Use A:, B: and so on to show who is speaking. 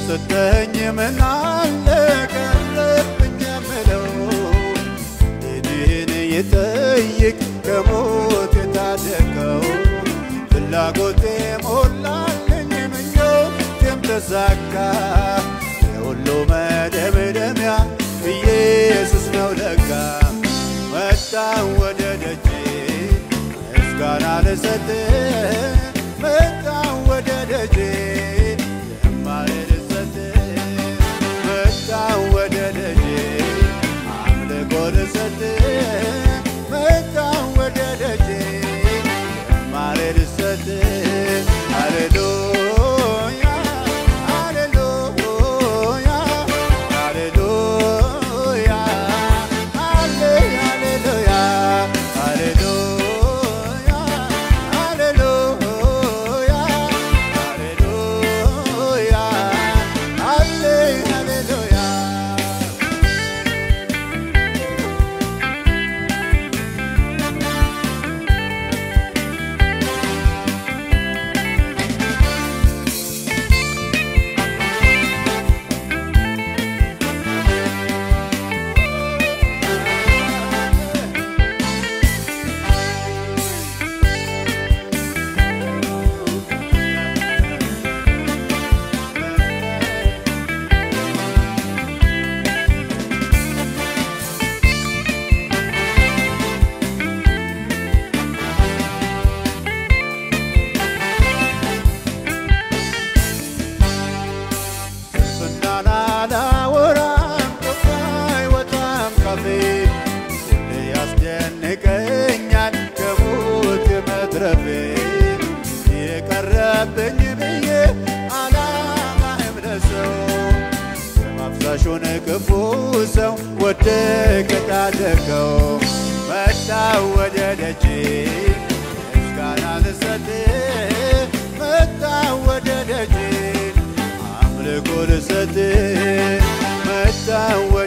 A: የሰጠኝ ምን አለ ቀረብኝ የምለው እኔን የጠይቅ ከሞት የታደገው ፍላጎቴ ሞላልኝ ምኞቴም ተሳካ የሁሉ መደምደሚያ ኢየሱስ ነው ለካ መጣ ወደ ደጄ ምስጋና ልሰጥ መጣ ወደ ደጄ ዝማሬ ልሰጥ መጣ ወደ ደጄ አምልኮ ልሰጥ መጣ ወደ ደጄ ዝማሬ ልሰጥ ሃሌሉያ ሃሌሉያ ሃሌሉያ ሃሌ ሃሌሉያ ሃሌሉያ ሃሌሉያ ሃሌሉያ ሃሌ ሃሌሉያ ስንፍናን አላወራም ቁጣ አይወጣም ካፌ ሁሌ ያስደንቀኛል ከሞት መትረፌ የቀረብኝ ብዬ አላማህም ለሰው የማፍሳሹን ክፉ ሰው ወደቀ ታደገው መጣ ወደ ደጄ ምስጋና ልሰጥ መጣ ወደ ደጄ አምልኮ ልሰጥ መጣ ወደ